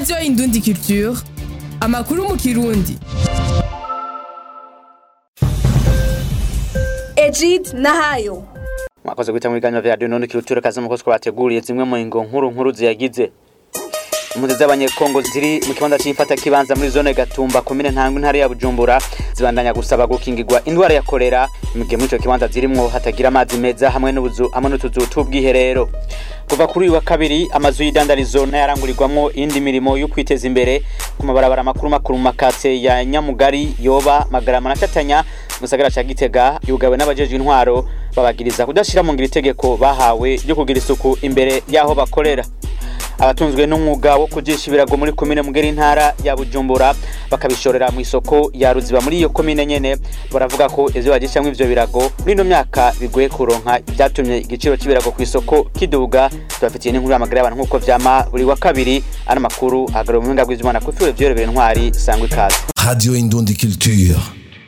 radiyo indundi culture amakuru mu kirundi Ejid Nahayo mwakoze guhita mu biganiro vya radiyo indundi culture kazi muko twabateguriye zimwe mu ngo nkuru nkuru ziyagize impunzi z'abanyekongo ziri mu kibanza c'ifata kibanza muri zone gatumba komine ntangwa intara ya bujumbura zibandanya gusaba gukingirwa indwara ya kolera mu gihe muri ico kibanza zirimwo hatagira amazi meza hamwe n'ubuzu hamwe n'utuzu t'ubwiherero kuva kuri uyu wa kabiri amazu y'idandarizo n'ayarangurirwamwo iyindi mirimo yo kwiteza imbere ku mabarabara makuru makuru mu makase ya nyamugari yoba magarama na shatanya mu gisagara ca gitega yugawe n'abajejwe intwaro babagiriza kudashira mu ngiro itegeko bahawe ryo kugira isuku imbere y'aho bakorera abatunzwe n'umwuga wo kujisha ibirago muri komine mugera intara ya bujumbura bakabishorera mu isoko ya ruziba muri iyo komine nyene baravuga ko ivyo bajishamwo ivyo birago muri ino myaka bigoye kuronka vyatumye igiciro c'ibirago ku isoko kiduga tubafitiye n'inkuru y'amagara y'abantu nk'uko vyama buri wa kabiri ano makuru ahagarariwe mu buhinga bw'ivyuma kuri fure vyorebera intwari sangwa ikaze Radio Indundi Culture.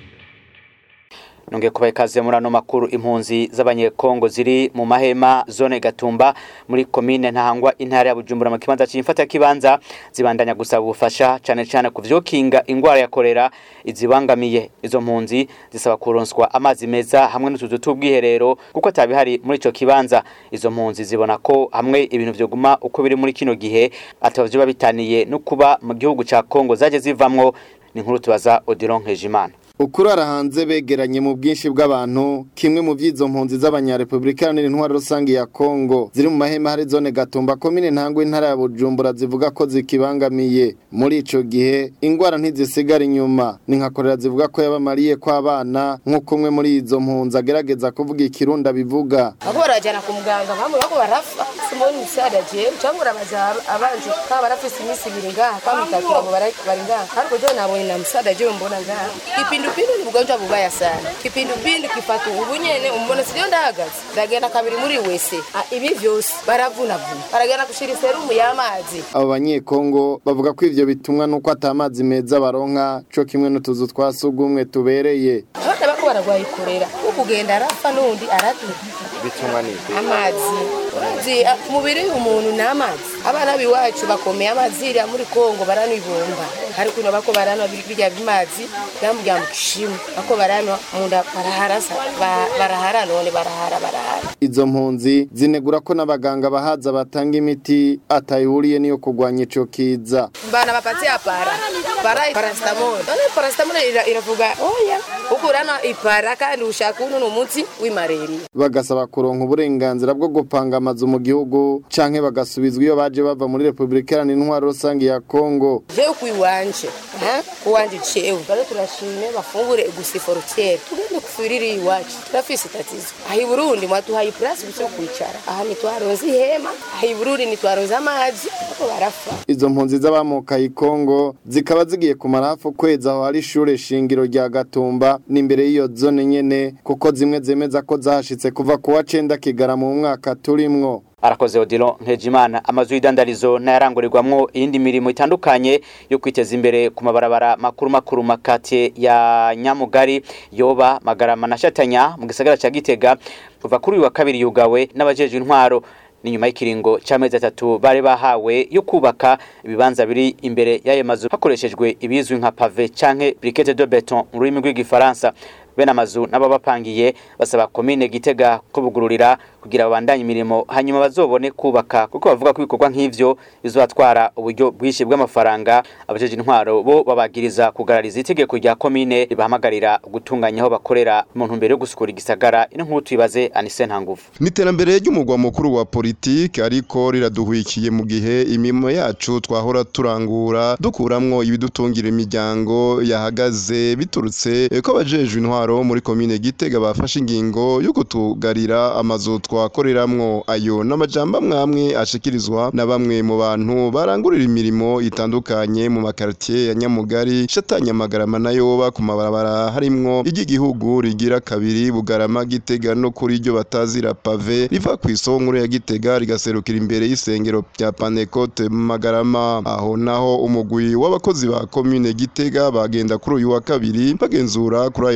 nongeye kubaha ikaze muri ano makuru impunzi z'abanyekongo ziri mu mahema zone gatumba muri komine ntahangwa intara ya bujumbura mu kibanza c'imfata kibanza zibandanya gusaba ubufasha cane cane ku vyokinga ingwara ya kolera izibangamiye izo mpunzi zisaba kuronswa amazi meza hamwe n'utuzu t'ubwiherero kuko atabihari muri ico kibanza izo mpunzi zibona ko hamwe ibintu vyoguma uko biri muri kino gihe ataba vyoba bitaniye no kuba mu gihugu ca kongo zaje zivamwo ni inkuru tubaza Odilon Nkejimana ukurara hanze begeranye mu bwinshi bw'abantu kimwe mu vy'izo mpunzi z'abanyarepublika iharanira intwaro rusange ya Kongo ziri mu mahema hari zone Gatumba komine ntangwe intara ya Bujumbura zivuga ko zikibangamiye muri ico gihe ingwara ntizisigara inyuma ni nka korera zivuga ko yabamariye ko abana nk'uko umwe muri izo mpunzi agerageza kuvuga ikirunda bivuga bako barajana ku muganga bamwe bako barafa simoni misada jewe cyangwa urabaza abanje kaba barafise iminsi ibiri ngaha kama itatu abo bari bari ngaha ariko jewe nabonye na musada jewe mbona ngaha kipindupindu ni ugonjwa bubaya sana kipindupindu kifata ubu nyene umbona siriyo ndahagaze ndagenda kabiri muri wese Ah, ibi vyose baravunavuna baragenda gushira iserumu y'amazi abo banyekongo bavuga ko ivyo bitumwa nuko ata amazi meza baronka co kimwe n'utuzu twa sugumwe tubereye abana bako baragwaye korera ukugenda arapfa n'undi araduka bitumwa n'iki amazi Uzi, ah, umubiri w'umuntu ni amazi abana b'iwacu bakomeye amazi iriya muri kongo baranibumba ariko ino bako baranwa birya bimazi byamurya mu kishimu bako baranwa munda baraharasa ba- barahara none barahara barahara izo mpunzi zinegura ko n'abaganga bahaza batanga imiti atayihuriye niyo kurwanya ico kiza bana bapatia para para paracetamol none paracetamol ira- iravuga oya ukurana ipara kandi ushaka uno n'umuti w'imareriya bagasaba kuronka uburenganzira bwo gupanga amazu mu gihugu canke bagasubizwa iyo baje bava muri Republika Iharanira Intwaro Rusange ya Kongo jewe kuiwanje ha kuwanje cewe bale turashime bafungure gusiforutiere tugende kufirira iwacu turafise tatizo aha i burundi mwaduhaye iplasi gusa yo kwicara aha ntitwaronze ihema aha i burundi ntitwaronze amazi ako barafa izo mpunzi z'abamukaye Kongo zikaba zigiye kumara hafi ukwezi aho hari ishure shingiro rya Gatumba n'imbere y'iyo zone nyene kuko zimwe zemeza ko zahashitse kuva ku wa cenda Kigarama mu mwaka turimwo arakoze Odilon Nkejimana amazu y'idandarizo n'ayarangurirwamwo iyindi mirimo itandukanye yo kwiteza imbere ku mabarabara makuru makuru makate ya Nyamugari Yoba Magarama na Shatanya mu gisagara ca Gitega kuva kuri uyu wa kabiri yugawe n'abajejwe intwaro ni nyuma y'ikiringo c'amezi atatu bari bahawe yo kubaka ibibanza biri imbere y'ayo mazu hakoreshejwe ibizwi nka pave canke briquette de beton mu rurimi rw'igifaransa bene amazu n'ababapangiye basaba komine gitega kubugururira kugira babandanye imirimo hanyuma bazobone kubaka kuko bavuga ko ibikorwa nk'ivyo bizobatwara uburyo bwinshi bw'amafaranga abajeje intwaro bo babagiriza kugarariza itegeko rya komine ribahamagarira gutunganya aho bakorera mu ntumbero yo gusukura igisagara ino nkuru tuyibaze Anise Ntanguvu Niterambere ry'umugwa mukuru wa politiki ariko riraduhwikiye mu gihe imimo yacu twahora turangura dukuramwo ibidutungira imiryango yahagaze biturutse ko abajejwe intwaro muri komine Gitega bafashe ingingo yo kutugarira amazu twakoreramwo ayo n'amajambo amwamwe ashikirizwa na bamwe mu bantu barangurira imirimo itandukanye mu makartier ya Nyamugari Shatanya Magarama na Yoba ku mabarabara harimwo iry'igihugu rigira kabiri Bugarama Gitega no kuri iryo batazira pave riva ku isoko nkuru ya Gitega rigaserukira imbere y'isengero rya Panecote mu Magarama aho naho umugwi w'abakozi ba komine Gitega bagenda kuri uyu wa kabiri bagenzura kuri ayo mabarabara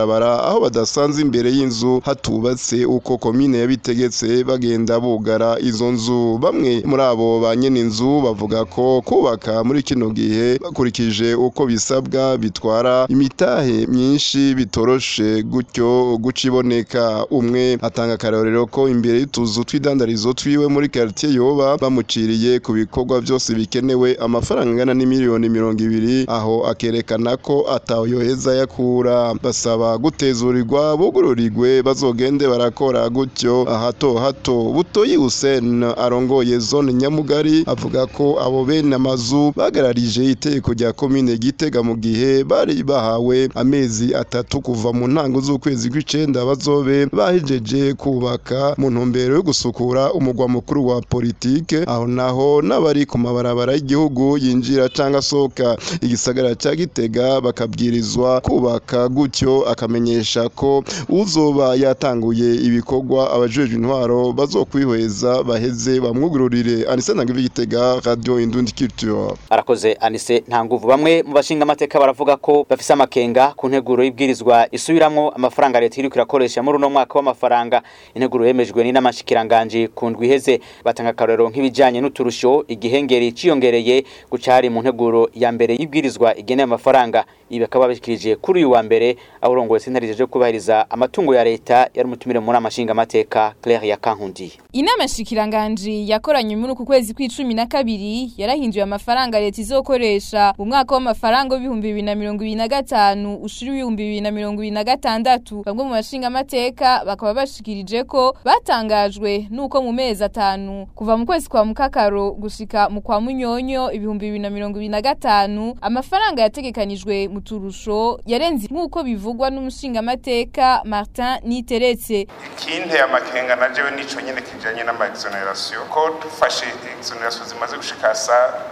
mabarabara aho badasanze imbere y'inzu hatubatse uko komine yabitegetse bagenda bugara izo nzu bamwe muri abo ba nyene inzu bavuga ko kubaka muri kino gihe bakurikije uko bisabwa bitwara imitahe myinshi bitoroshe gutyo guca iboneka umwe atanga akarorero ko imbere y'utuzu tw'idandarizo twiwe muri quartier yoba bamuciriye ku bikorwa byose bikenewe amafaranga angana n'imiliyoni mirongo ibiri aho akerekana ko atayoheza yakura basaba gutezurirwa bugururirwe bazogende barakora gutyo hato hato butoyi Hussein arongoye zone nyamugari avuga ko abo bene amazu bagararije itegeko rya komine gitega mu gihe bari bahawe amezi atatu kuva mu ntango z'ukwezi kw'icenda bazobe bahejeje kubaka mu ntumbero yo gusukura umugwa mukuru wa politike aho naho n'abari ku mabarabara y'igihugu yinjira canke asohoka igisagara ca gitega bakabwirizwa kubaka gutyo akamenyesha ko uzoba yatanguye ibikorwa abajejwe intwaro bazokwihweza baheze bamwugururire anise ntangivi gitega radio indundi culture arakoze anise nta nguvu bamwe mu bashinga amateka baravuga ko bafise amakenga ku nteguro y'ibwirizwa isubiramwo amafaranga leta iriko irakoresha muri uno mwaka w'amafaranga integuro yemejwe n'inamashikiranganji ku ndwi iheze batanga akarorero nk'ibijanye n'uturusho igihengeri ciyongereye guca hari mu nteguro ya mbere y'ibwirizwa igeneye amafaranga ibi bakaba babishikirije kuri uyu wa mbere aho urongoye sentare jeje kubahiriza amatungo ya leta yari umutumire muri amashinga amateka Claire ya Kankundi Inama shikiranganji yakoranye muri uku kwezi kw'icumi na kabiri yarahinduye amafaranga leta izokoresha mu mwaka w'amafaranga w'ibihumbi bibiri na mirongo ibiri na gatanu ushira ibihumbi bibiri na mirongo ibiri na gatandatu bamwe mu bashinga amateka bakaba bashikirije ko batangajwe nuko mu mezi atanu kuva mu kwezi kwa mukakaro gushika mu kwa munyonyo ibihumbi bibiri na mirongo ibiri na gatanu amafaranga yategekanijwe mu turusho yarenze nk'uko bivugwa n'umushinga amateka Martin Niteretse ikinteye amakenga na jewe nico nyene kijanye n'ama exoneration ko dufashe exoneration zimaze gushika sa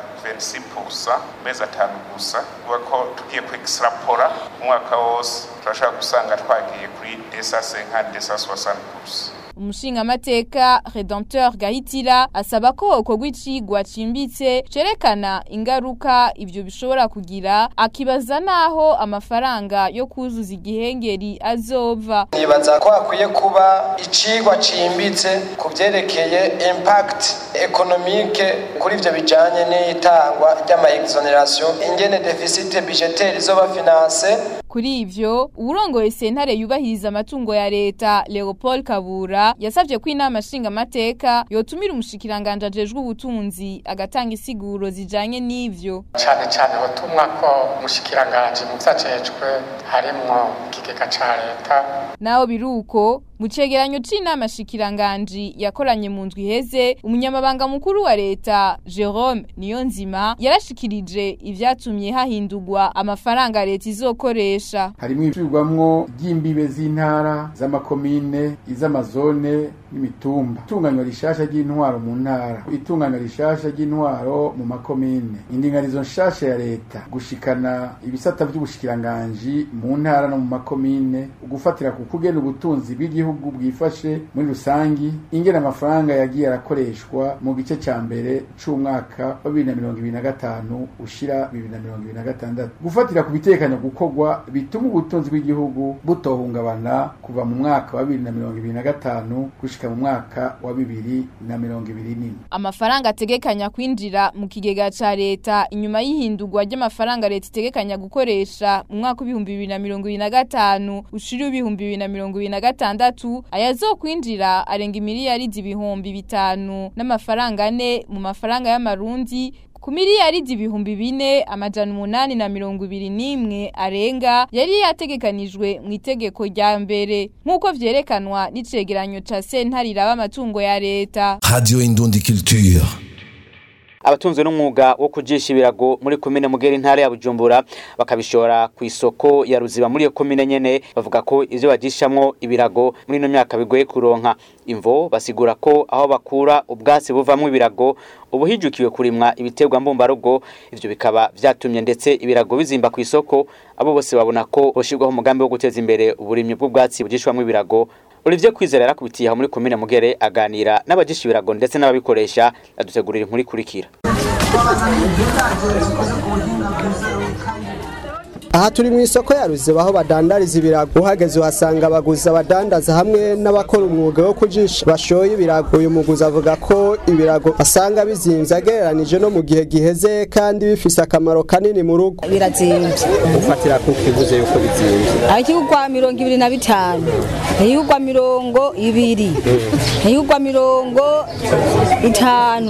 26% mezi atanu gusa kuba ko tugiye ku extrapora umwaka wose turashaka gusanga twagiye kuri desa 50 desa 60% umushinga amateka Redempteur Gahitira asaba ko ukorwa icigwa cimbitse cerekana ingaruka ivyo bishobora kugira akibaza naho amafaranga yo kuzuza igihengeri azova nibaza ko hakwiye kuba icigwa cimbitse ku vyerekeye impact economique kuri ivyo bijanye n'itangwa ry'ama exoneration ingene deficit budgetaire izoba finance kuri ivyo uwurongoye sentare yubahiriza amatungo ya leta Leopold Kabura yasavye ko inama nshinga amateka yotumira umushikiranganje ajejwe ubutunzi agatanga isiguro zijanye n'ivyo cyane cyane batumwa ko umushikiranganje mu vyajejwe harimwo ikigega ca leta naho biruko mu cegeranyo c'inama shikiranganji yakoranye mu ndwi iheze umunyamabanga mukuru wa leta Jerome Niyonzima yarashikirije ivyatumye hahindurwa amafaranga leta izokoresha harimwo ibicurwamwo ry'imbibe z'intara z'amakomine iz'amazone n'imitumba itunganywa rishasha ry'intwaro mu ntara itunganywa rishasha ry'intwaro mu makomine indinganizo nshasha ya leta gushikana ibisata vy'ubushikiranganji mu ntara no mu makomine ugufatira ku kugena ubutunzi bw'igihugu bwifashe muri rusangi ingena amafaranga yagiye arakoreshwa mu gice ca mbere c'umwaka wa bibiri na mirongo ibiri na gatanu ushira bibiri na mirongo ibiri na gatandatu gufatira ku bitekanya gukorwa bituma ubutunzi bw'igihugu butohungabana kuva mu mwaka wa bibiri na mirongo ibiri na gatanu gushika mu mwaka wa bibiri na mirongo ibiri n'ine amafaranga ategekanya kwinjira mu kigega ca leta inyuma y'ihindurwa ry'amafaranga leta itegekanya gukoresha mu mwaka w'ibihumbi bibiri na mirongo ibiri na gatanu ushira ibihumbi bibiri na mirongo ibiri na gatandatu ayazokwinjira arenga imiliyaridi ibihumbi bitanu n'amafaranga ane mu mafaranga y'amarundi ku miliyaridi ibihumbi bine amajana umunani na mirongo ibiri n'imwe arenga yari yategekanijwe mu itegeko rya mbere nk'uko vyerekanwa n'icegeranyo ca sentare iraba amatungo ya leta Radio Indundi Culture. abatunzwe n'umwuga wo kujisha ibirago muri komine mugera intara ya Bujumbura bakabishora ku isoko ya Ruziba muri iyo komine nyene bavuga ko ivyo bajishamwo ibirago muri ino myaka bigoye kuronka imvo basigura ko aho bakura ubwatsi buvamwo ibirago ubu hijukiwe kurimwa ibiterwa mbumbarugo ivyo bikaba vyatumye ndetse ibirago bizimba ku isoko abo bose babona ko hoshirwaho umugambi wo guteza imbere uburimyi bw'ubwatsi bujishwamwo ibirago Olivier Kwizera yarakubitiye aho muri komine Mugere aganira n'abajisha ibirago ndetse n'ababikoresha adutegurira inkuru ikurikira aha turi mu isoko ya ruziba aho badandariza ibirago uhageze uhasanga abaguzi abadandaza hamwe n'abakora umwuga wo kujisha bashoye ibirago uyu muguzi avuga ko ibirago asanga bizimvye agereranije no mu gihe giheze kandi bifise akamaro kanini mu rugo birazimvye ufatira ku kivuze yuko bizimvye ayikigwa mirongo ibiri na bitanu ayikigwa mirongo ibiri ayikigwa mirongo itanu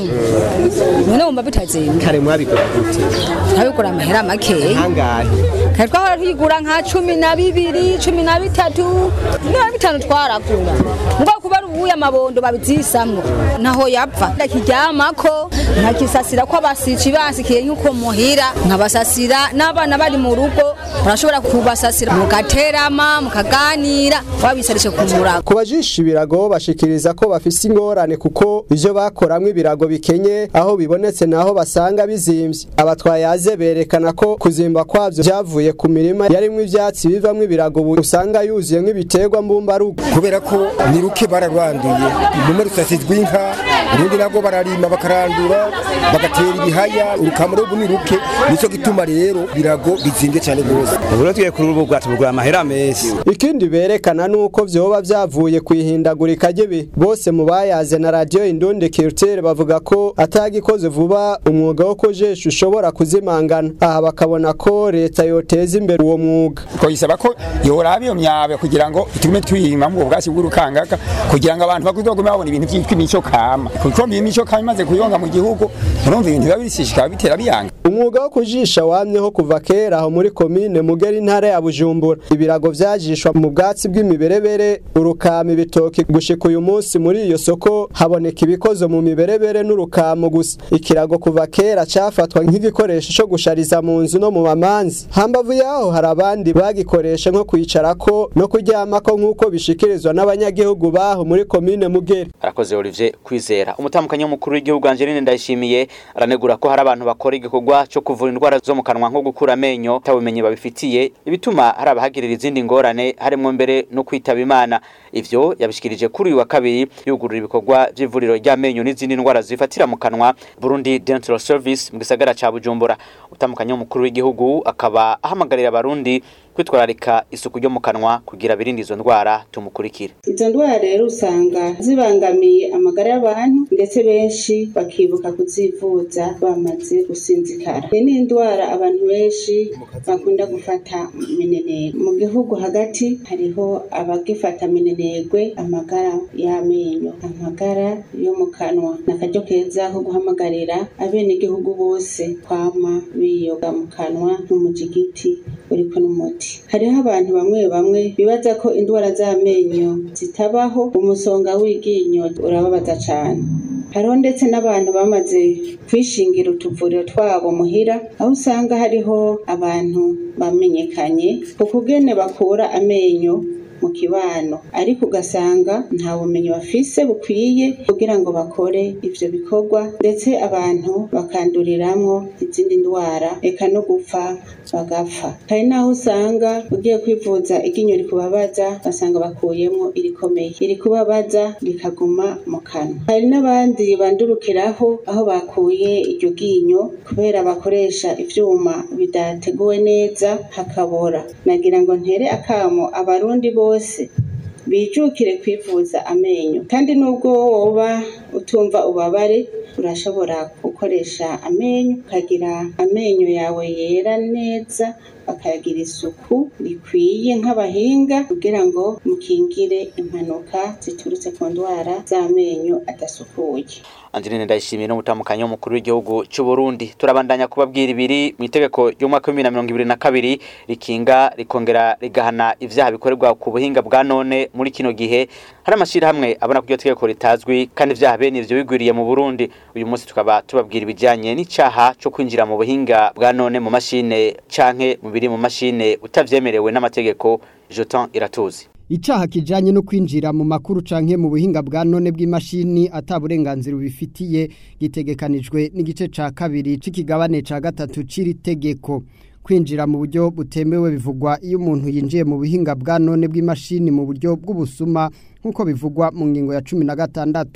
none wumva bitazimvye kare mwabikora gute abikora amahera makeya angahe kare twahora tuyigura nka cumi na bibiri cumi na bitatu na bitanu twaragura ngo kuba ari ubuye amabondo babizisamwo naho yapfa ndakiryamako nkakisasira ko abasici basikiye nk'uko muhira nkabasasira n'abana bari mu rugo urashobora kubasasira mugaterama mukaganira wabisarishe ku murago ku bajisha ibirago bashikiriza ko bafise ingorane kuko ivyo bakoramwo ibirago bikenye aho bibonetse naho basanga bizimvye abatwayaze berekana ko kuzimba kwavyo vyavuye ku mirima yarimwo ivyatsi bivamwo ibirago ubu usanga yuzuye nk'ibiterwa mbumbarugo kubera ko ni ruke bararwanduye rumwe rusasizwe inka urundi nabwo bararima bakarandura bagatera ibihaya urukamuro ubu ni ruke nico gituma rero birago bizimvye cyane rwose ubu tugiye kuri ubu bwacu bugura amahera menshi ikindi berekana nuko vyoba vyavuye kwihindagurika ry'ibihe bose mu bayaze na radio Indundi Culture bavuga ko atagikoze vuba umwuga wo kujesha ushobora kuzimangana aha bakabona ko leta yoteza imbere uwo mwuga ko yisaba ko yoraba iyo myabe kugira ngo itume twiyima mu bwasi bw'urukangaka kugira ngo abantu bakuzogume babona ibintu byitwa imico kama kuko imico kama imaze kuyonga mu gihugu urumva ibintu biba bisishikara bitera biyanga umwuga wo kujisha wamyeho kuva kera aho muri komine mugera intara ya bujumbura ibirago vyajishwa mu bwatsi bw'imiberebere urukama ibitoki gushika uyu munsi muri iyo soko haboneka ibikozo mu miberebere n'urukamo gusa ikirago kuva kera cafatwa nk'igikoresho co gushariza mu nzu no mu mamanzi hambavu yaho hari abandi bagikoresha nko kwicarako no kuryamako nk'uko bishikirizwa n'abanyagihugu baho muri komine mugera arakoze Olivier kwizera umutamukanyi w'umukuru w'igihugu Angeline Ndayishimiye aranegura ko hari abantu bakora igikorwa cyo kuvura indwara zo mu kanwa nko gukura amenyo tabumenye babifitiye ibituma hari abahagirira izindi ngorane harimo mbere no kwitaba imana ivyo yabishikirije kuri uyu wa kabiri yugurura ibikorwa by'ivuriro ry'amenyo n'izindi ndwara zifatira mu kanwa Burundi Dental Service mu gisagara ca Bujumbura utamukanyi w'umukuru w'igihugu akaba ahamagarira abarundi kwitwararika isuku ryo mu kanwa kugira birinde izo ndwara tumukurikire izo ndwara rero usanga zibangamiye amagara y'abantu ndetse benshi bakibuka kuzivuza bamaze gusinzikara iyi ni indwara abantu benshi bakunda gufata minenegwe mu gihugu hagati hariho abagifata minenegwe amagara y'amenyo amagara yo mu kanwa ni akaryo keza ko guhamagarira abenegihugu bose kwama biyoga mu kanwa n'umujigiti uriko n'umuti hariho abantu bamwe bamwe bibaza ko indwara z'amenyo zitabaho umusonga w'iryinyo urababaza cane hariho ndetse n'abantu bamaze kwishingira utuvuriro twabo muhira aho usanga hariho abantu bamenyekanye ku kugene bakura amenyo mu kibano ariko ugasanga nta bumenyi bafise bukwiye kugira ngo bakore ivyo bikorwa ndetse abantu bakanduriramwo izindi ndwara eka no gupfa bagapfa hari naho usanga ugiye kwivuza iryinyo rikubabaza basanga bakuyemwo irikomeye irikubabaza rikaguma mu kanwa hari n'abandi bandurukiraho aho bakuye iryo ryinyo kubera bakoresha ivyuma bidateguwe neza hakabora nagira ngo ntere akamo abarundi bose bijukire kwivuza amenyo kandi nubwo woba utumva ubabare urashobora gukoresha amenyo ukagira amenyo yawe yera neza bakayagira isuku rikwiye nk'abahinga kugira ngo mukingire impanuka ziturutse ku ndwara z'amenyo adasukuye Angeline Ndayishimiye n'umutamukanyi w'umukuru w'igihugu cy'u Burundi turabandanya kubabwira ibiri mu itegeko ry'umwaka wa 2022 rikinga rikongera rigahana ivyaha bikorerwa ku buhinga bwa none muri kino gihe hari amashira hamwe abona ko iryo tegeko ritazwi kandi ivyaha bene ivyo bigwiriye mu Burundi uyu munsi tukaba tubabwira ibijanye n'icaha cyo kwinjira mu buhinga bwa none mu mashine canke mu biri mu mashine utavyemerewe n'amategeko Jotan Iratuzi Icaha kijanye no kwinjira mu makuru canke mu buhinga bwa none bw'imashini ataburenganzira ubifitiye gitegekanijwe n'igice ca kabiri c'ikigabane ca gatatu c'iri tegeko kwinjira mu buryo butemewe bivugwa iyo umuntu yinjiye mu buhinga bwa none bw'imashini mu buryo bw'ubusuma nk'uko bivugwa mu ngingo ya cumi na gatandatu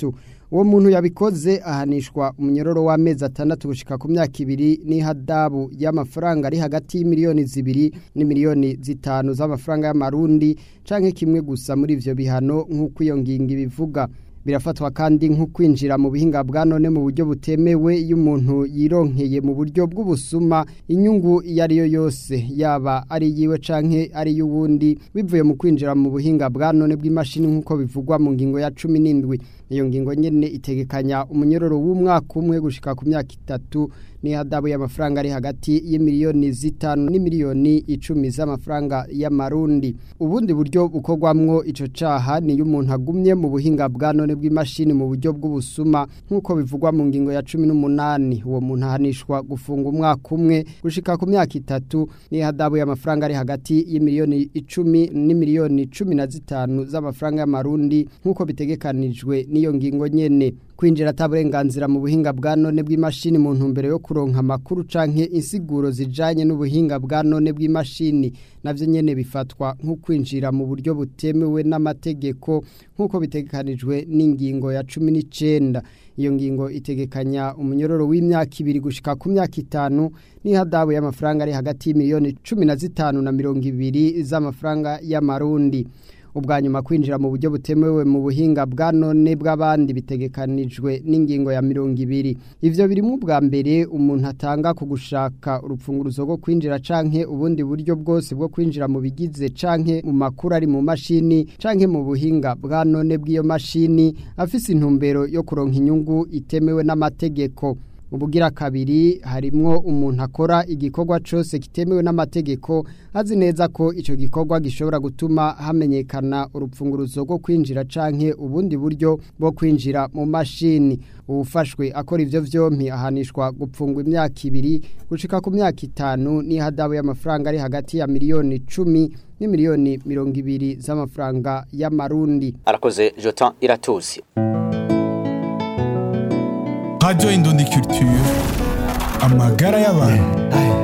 uwo muntu yabikoze ahanishwa umunyororo w'amezi atandatu gushika ku myaka ibiri n'ihadabu y'amafaranga ari hagati y'imiliyoni zibiri n'imiliyoni zitanu z'amafaranga y'amarundi canke kimwe gusa muri ivyo bihano nk'uko iyo ngingo ibivuga birafatwa kandi nko kwinjira mu bihinga bwa none mu buryo butemewe iyo umuntu yironkeye mu buryo bw'ubusuma inyungu iyo ari yo yose yaba ari yiwe canke ari y'uwundi bivuye mu kwinjira mu buhinga bwa none bw'imashini nk'uko bivugwa mu ngingo ya cumi n'indwi iyo ngingo nyene itegekanya umunyororo w'umwaka umwe gushika ku myaka itatu n'ihadabu y'amafaranga ari hagati y'imiliyoni zitanu n'imiliyoni icumi z'amafaranga y'amarundi ubundi buryo bukorwamwo ico caha niyo umuntu agumye mu buhinga bwa none bw'imashini mu buryo bw'ubusuma nk'uko bivugwa mu ngingo ya cumi n'umunani uwo muntu ahanishwa gufunga umwaka umwe gushika ku myaka itatu n'ihadabu y'amafaranga ari hagati y'imiliyoni icumi n'imiliyoni cumi na zitanu z'amafaranga y'amarundi nk'uko bitegekanijwe n'iyo ngingo nyene kwinjira ataburenganzira mu buhinga bwa none bw'imashini mu ntumbero yo kuronka amakuru canke insiguro zijanye n'ubuhinga bwa none bw'imashini navyo nyene bifatwa nko kwinjira mu buryo butemewe n'amategeko nk'uko bitegekanijwe n'ingingo ya cumi n'icenda iyo ngingo itegekanya umunyororo w'imyaka ibiri gushika ku myaka itanu n'ihadabu y'amafaranga ari hagati y'imiliyoni cumi na zitanu na mirongo ibiri z'amafaranga y'amarundi ubwa nyuma kwinjira mu buryo butemewe mu buhinga bwa none bw'abandi bitegekanijwe n'ingingo ya mirongo ibiri ivyo birimo ubwa mbere umuntu atanga ku gushaka urupfunguruzo rwo kwinjira canke ubundi buryo bwose bwo kwinjira mu bigize canke mu makuru ari mu mashini canke mu buhinga bwa none bw'iyo mashini afise intumbero yo kuronka inyungu itemewe n'amategeko ubugira kabiri harimwo umuntu akora igikorwa cyose kitemewe n'amategeko azi neza ko icyo gikorwa gishobora gutuma hamenyekana urupfunguruzo rwo kwinjira canke ubundi buryo bwo kwinjira mu mashini uwufashwe akora ivyo vyompi ahanishwa gupfungwa imyaka ibiri gushika ku myaka itanu n'ihadabu y'amafaranga ari hagati ya miliyoni cumi n'imiliyoni mirongo ibiri z'amafaranga y'amarundi arakoze Jotan Iratuzi Radio Indundi Culture amagara y'abantu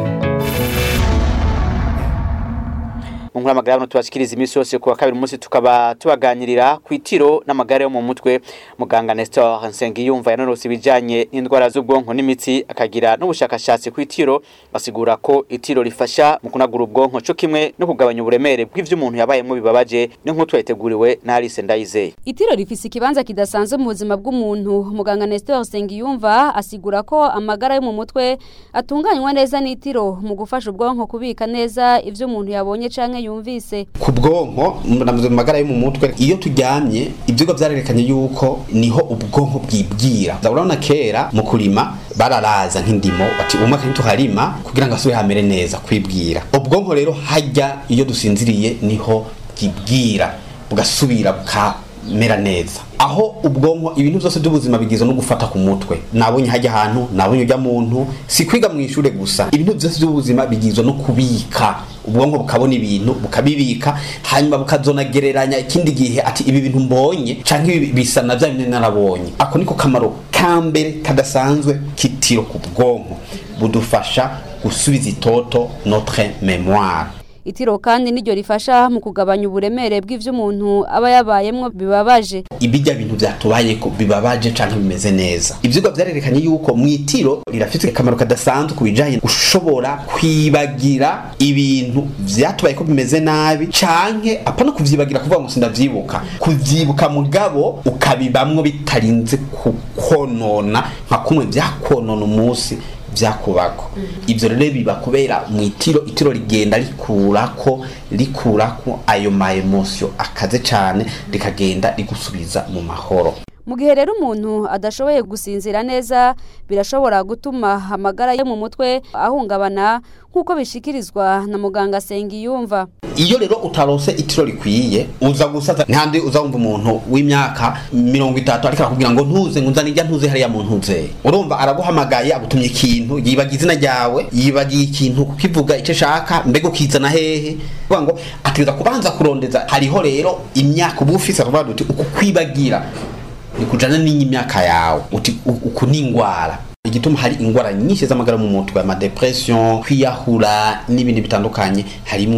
Munkura amagara no tubashikiriza imisi yose kuwa kabiri umunsi tukaba tubaganirira ku itiro n'amagara yo mu mutwe muganga Nestor Nsengiyumva yanonose ibijanye n'indwara z'ubwonko n'imitsi akagira n'ubushakashatsi ku itiro asigura ko itiro rifasha mu kunagura ubwonko cyo kimwe no kugabanya uburemere bw'ivyo umuntu yabayemo bibabaje n'inkuru yateguriwe na Alice Ndayizeye Itiro rifise ikibanza kidasanzwe mu buzima bw'umuntu muganga Nestor Nsengiyumva asigura ko amagara yo mu mutwe atunganywa neza n'itiro mu gufasha ubwonko kubika neza ivyo umuntu yabonye canke yumvise ku bwonko mu magara yo mu mutwe iyo turyamye ibyigwa byarerekanye yuko niho ubwonko bwibwira urabona kera mu kurima bararaza nk'indimo bati umwaka ntituharima kugira ngo asubire hamere neza kwibwira ubwonko rero hajya iyo dusinziriye niho bwibwira bugasubira bukamera neza aho ubwonko ibintu byose by'ubuzima bigizwe no gufata ku mutwe nabonye hajya ahantu nabonye ujya muntu si kwiga mu ishuri gusa ibintu byose by'ubuzima bigizwe no kubika ubwonko bukabona ibintu bukabibika hanyuma bukazonagereranya ikindi gihe ati ibi bintu mbonye canke ibi bisa na bya bintu narabonye ako niko kamaro ka mbere kadasanzwe kitiro ku bwonko budufasha gusubiza itoto notre mémoire itiro kandi niryo rifasha mu kugabanya uburemere bw'ivyo umuntu aba yabayemwo bibabaje ibijya bintu byatubayeko bibabaje canke bimeze neza ivyigwa vyarerekanye yuko mu itiro rirafite akamaro kadasanzwe ku bijanye gushobora kwibagira ibintu vyatubayeko bimeze nabi canke apana kuvyibagira kuvuga ngo sindavyibuka kuvyibuka mugabo ukabibamwo bitarinze kukonona nka kumwe vyakonona umunsi vyakubako ivyo rero biba kubera mu itiro itiro rigenda rikurako rikurako ayo ma emotion akaze cane rikagenda rigusubiza mu mahoro mu gihe rero umuntu adashoboye gusinzira neza birashobora gutuma amagara yo mu mutwe ahungabana nk'uko bishikirizwa na muganga Sengiyumva iyo rero utarose itiro rikwiye uza gusaza ntandi uza wumva umuntu w'imyaka mirongo itatu ariko arakubwira ngo ntuze ngo nzane ijya ntuze hariya mu ntuze urumva araguhamagaye agutumye ikintu yibagiye izina ryawe yibagiye ikintu kukivuga icyo ashaka mbega ukizana hehe kuvuga ngo ategereza kubanza kurondeza hariho rero imyaka uba ufise aravuga uti uku kwibagira nikujana n'imyaka yawe uti uku ni ingwara igituma hari ingwara nyinshi z'amagara mu mutwe ama depression kwiyahura n'ibindi bitandukanye harimwo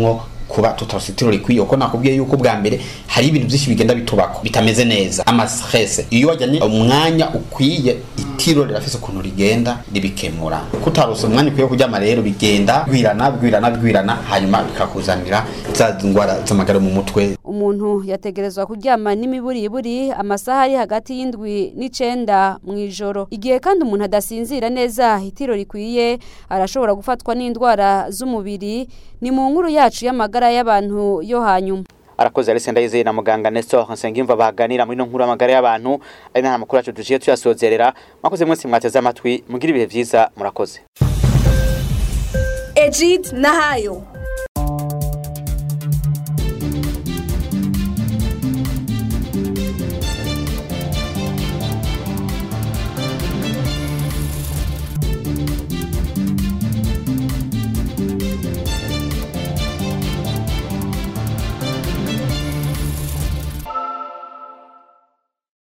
kuba tutarose itiro rikwiye kuko nakubwiye yuko bwa mbere hari ibintu byinshi bigenda bitubako bitameze neza ama stress iyo wajyanye umwanya ukwiye itiro rirafise ukuntu rigenda ribikemura kutarose umwanya ukwiye kuryama rero bigenda bigwirana bigwirana bigwirana hanyuma bikakuzanira za ndwara z'amagara mu mutwe umuntu yategerezwa kuryama n'imiburiburi amasaha ari hagati y'indwi n'icenda mu ijoro igihe kandi umuntu adasinzira neza itiro rikwiye arashobora gufatwa n'indwara z'umubiri ni mu nkuru yacu y'amagara y'abantu yo hanyuma arakoze Alice Ndayizeye na muganga Nestor Nsengimva baganira muri no nkuru amagara y'abantu ari na makuru yacu duciye tuyasozerera mwakoze mwese mwateze amatwi mugira ibihe vyiza murakoze Ejid Nahayo